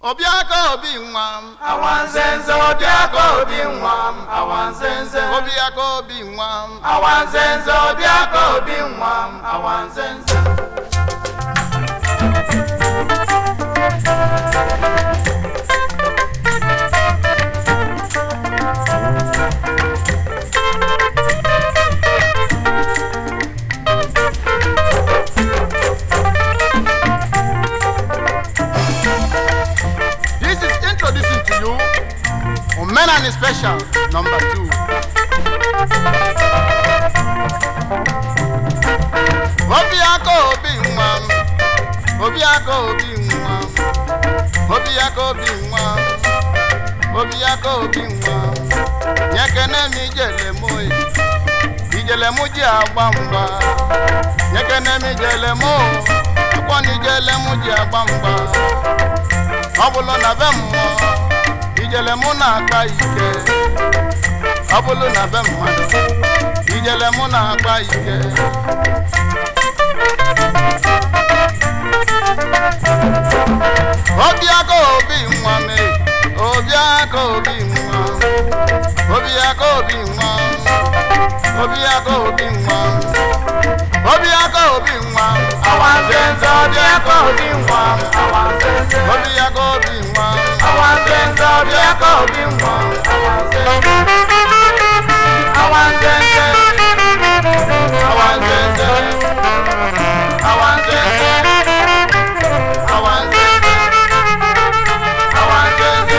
obiaka obi nwa m awanzenze obiaka obi nwa m awanzenze obiaka obi nwa m awanzenze obiaka obi nwa m awanzenze this is introducing to you omenani special number two obiaka obi nwa m obiaka obi nwa m obiaka obi nwa m obiaka obi nwa m nyekene m ijele m oyi ijele m ji agba mgba nyekene m ijele m o akwọ na ijele m ji agba mgba ọ bụlụ na be mmụọ ijele mụ na-akpa ike ọ bụlụ na be mmadụ ijele mụ na-akpa ike obiaka obi nwa me obiaka obi nwa obiaka obi nwa obiaka obi nwa obiaka obi nwa awanzenze obiaka obi nwa m awanzenze obiaka obi nwa awanzenze obiaka obi nwa m awanzenze awanzenze awanzenze awanzenze awanzenze awanzenze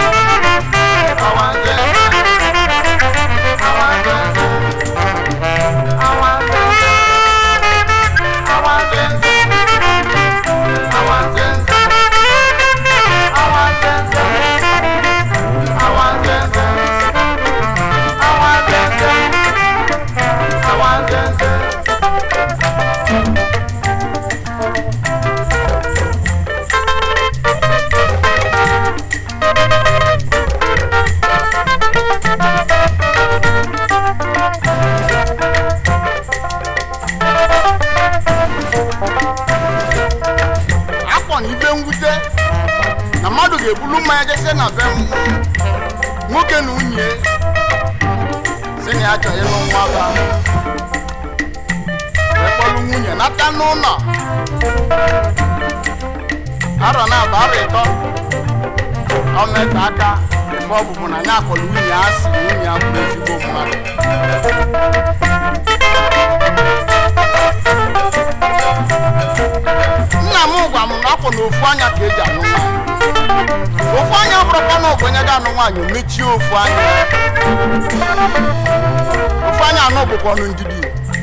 akpọ na ibe mwute na mmadụ ga-ebulu mmanya jese na be m nwoke na nwunye si na ya chọrọ ịlụ nwa ba wee kpọlụ nwunye nata n'ụlọ arọ na aba arọ ịtọ ọ meta aka ife ọbụbụ na ya akpọrọ nwunye ya asị na nwunye ya bụrụ ezigbo mmadụ nna m gwa m na ọ bụ na ofu anya ka eji anụ nwaanyị ofu anya bụrụkwa na ogbenye ga-anụ nwaanyị o mechie ofu anya ofu anya anụ bụkwa ọnụ ndidi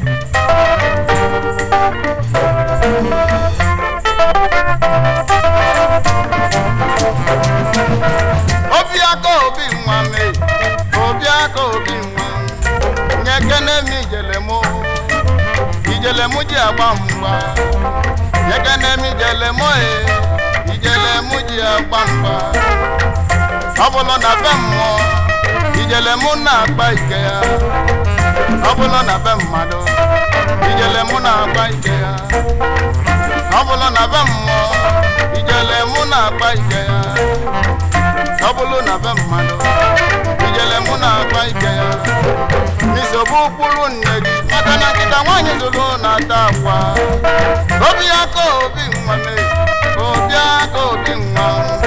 obi aka obi nwa me obi aka obi nwa nye kene m ijele mụ ijele mụ ji agba mgba nyekene m ijele mụ e ijele mụ ji agba mgba ọ bụlụ na be mmụọ ijele mụ na-akpa ike ya ọ bụlụ na be mmadụ ijele mụ na-akpa ike ya ọ bụlụ na be mmụọ ijele mụ na-akpa ike ya ọ bụlụ na be mmadụ ijele mụ na-akpa ike ya n'isogbu ụkpụrụ nne gị maka na nkịta nwaanyị zụrụ na-ata akwa obi aka obi nwa me obi aka obi nwa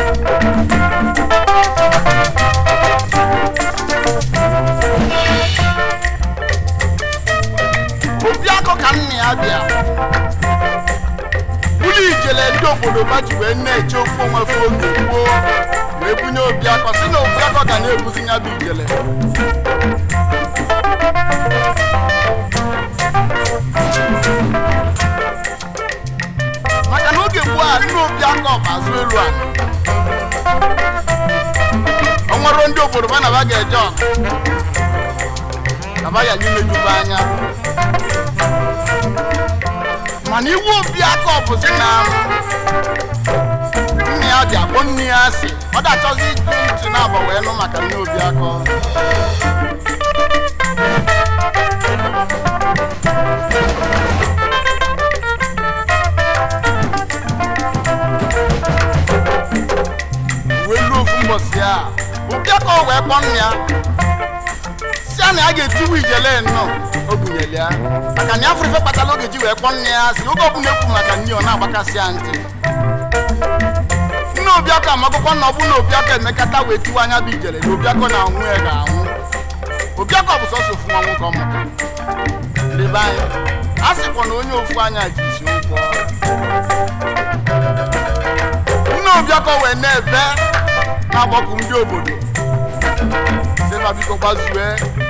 obi akọ ka nna ya bịa ụlọ ijele ndị obodo ba ji wee na-eche okwu onwe fe oge gboo wee bunye obi akọ si na obi akọ ga na-ebuzi ya bụ ijele maka na oge gboo a nne obi aka ọba azụ elu a o nwere ndị obodo ba na ba ga-eje ọgụ na ba ya n'imejuba anya mana iwu obi aka ọbụzi na nne ya ji akpọ nne ya asị ọ dachọzi ịjụ ntị na-agba wee nụ maka nne obi aka ụbọchị a ụbịa ka o wee kpọ nna ya si a na ya ga-etiwu ijele nnọọ o bunyere ya maka na ya fụrụ ife kpatara oge ji wee kpọ nna ya si oge ọbụla ekwu maka nne ọ na-agbakasị ya ntị nne obiakọ amagụkọ na ọ bụ na obiakọ emekata wee tiwa anya bụ ijele na obiakọ na anwụ ya ga-anwụ obiakọ bụ sọsọ ofu nwa nwoke ọmụta lebe anyị a sịkwa na onye ofu anya ji isi ụgwọ nne obiakọ wee na-ebe na-agbakọ ndị obodo sịba biko gbazue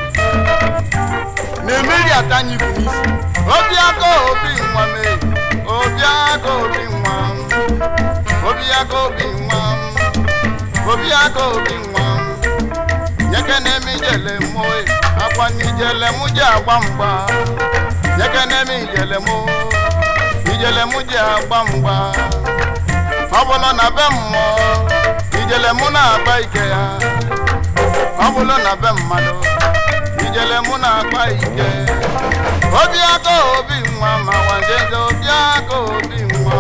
na-emeri atanya ibu n'isi obiakọ obi nwa mee obiakọ obi nwa m obiakọ obi nwa m obiakọ obi nwa m nyekene m ijele mụ akwa n'ijele mụ ji agba mgba nyekene m ijele mụ ijele mụ ji agba mgba ọ bụrụ na be mmụọ ijele mụ na-agba ike ya ọ bụrụ na be mmadụ ijele mụ na-agba ike obi aka obi nwa ma wajeze obi aka obi nwa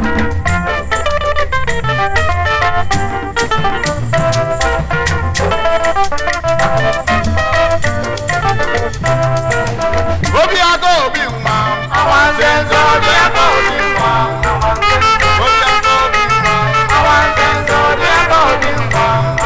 obi aka obi nwa Awanzenzo obi aka obi nwa obi aka obi nwa Awanzenzo obi aka obi nwa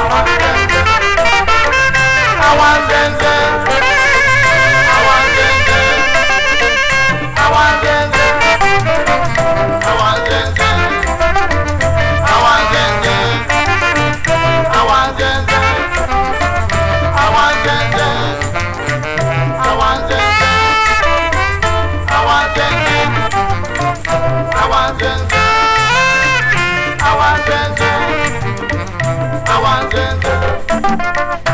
Awanzenzo Awanzenzo Awanzenzo awanzenze Awanzenzo Awanzenzo Awanzenzo Awanzenzo Awanzenzo Awanzenzo Awanzenzo Awanzenzo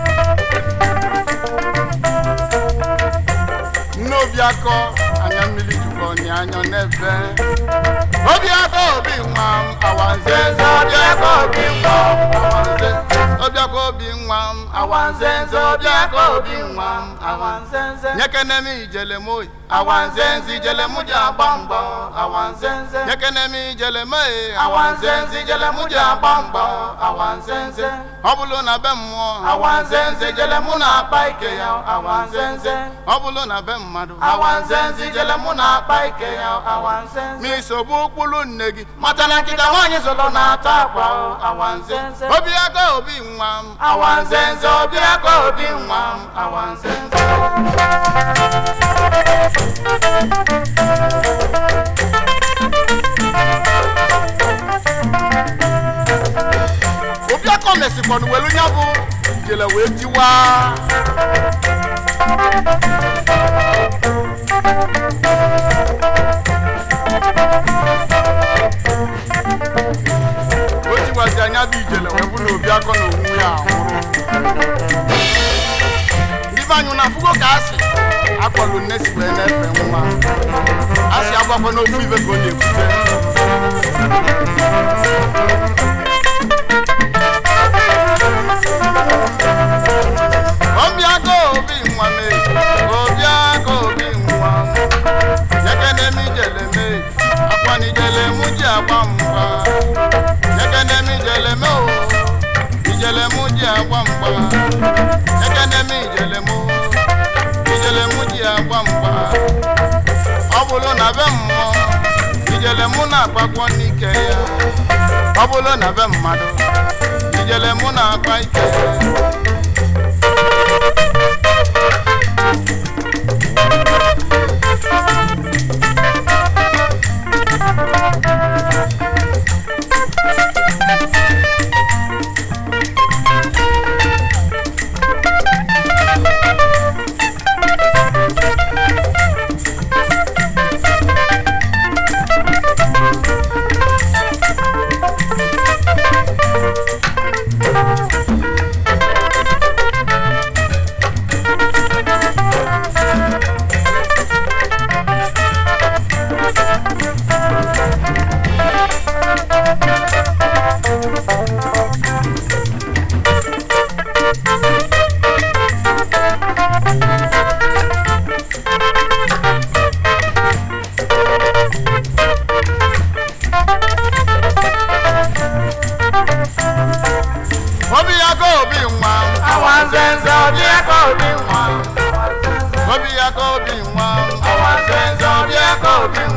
nne obiakọ anya mmiri jukọ ni anya n'ebe obiakọ obi nwa m awanzenze obiakọ obi nwa m awanze obiakọ obi nwa m awanzenze obiakọ obi nwa m awanze nyekene m ijele m oyi awanzenze ijele m ji agba mgbọ awanzenze nyekene m ijele m e awanzenze ijele m ji agba mgbọ awanzenze ọ bụrụ na be mmụọ awanzenze ijele mụ na-akpa ike ya awanzenze ọ bụrụ na be mmadụ awanzenze ijele mụ na-akpa ike ya awanzenze ma isogbu ụkpụrụ nne gị mata na nkịta nwaanyị zụlọ na-ata akwa o, awanzenze obi aka obi nwa m awanzenze obi aka obi nwa m awanzenze obiakọ mesikwanụ welu nya bụ ijele wee tiwa o tiwazi anya bụ ijele wee bụ na obiakọ na onwe ya anwụrụ ndị be anyị na afụgo ka asị akpọlụ nne si wee na-efe nwa asị agbakwa n'ofu ibe ka ọ na-ebute obiaka obi nwa me obiaka obi nwa nyekene m ijele me akwana ijele mụ ji agba mgba nyekene m ijele me o ijele mụ ji agba mgba nyekene m ijele mụ ijele mụ ji agba mgba ọ bụrụ na be mmụọ ijele mụ na-akpakpọ n'ike ya ọ bụrụ na be mmadụ ijele mụ na-akpa ike ya obi ya ka obi nwa awa nzenze ọbịa ka obi nwa obi ya ka obi nwa awa nzenze ọbịa ka obi nwa